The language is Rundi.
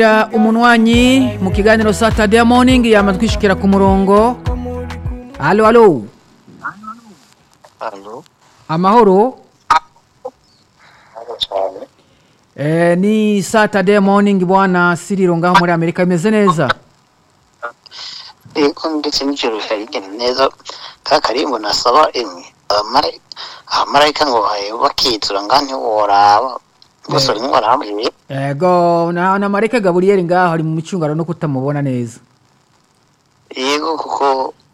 umunwanyi mu kiganiro Saturday morning yama twishikira ku murongo halo halo Halo, amahoro halo cyane. eh, ni Saturday morning bwana Siriro ngaho muri Amerika imeze neza Yego ndetse n'ijoro rigenda neza ka karimbo nasaba emwe abamara- abamarayika ngo baye bakizura nga ntiworaba gusa rimwe warambwiye ego na, na Mareke Gabriel ngaho ari mu micungano no kutamubona neza yego kuko